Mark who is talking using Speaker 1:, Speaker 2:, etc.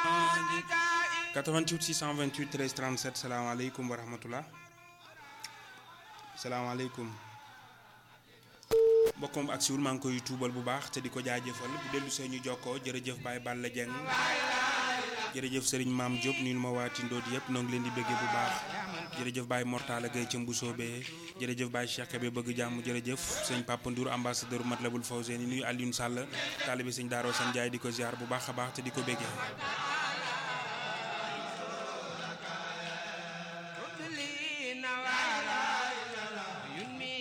Speaker 1: 88 628 13 37 salaamaaleykum wa rahmatulah salaamaaleykum mbokkoom ak siwul maa ngi koy tuubal bu baax te di ko jaajëfal bu dellu see ñu jokkoo jërëjëf Baye Balla Dieng jërëjëf Serigne Maam Diop nuyu ma waa Tindoodi yëpp noo ngi leen di bëggee bu baax jërëjëf Baye Mortala Gueye ca Mbusoobe jërëjëf Baye Cheikh Kébé bëgg jàmm jërëjëf sëñ Papa Ndour ambassadeur Matlabul Fawzeyni nuyu Alioune Sall taalibe sëñ Daaro San Ndiaye di ko ziar bu baax a baax te di ko bëggee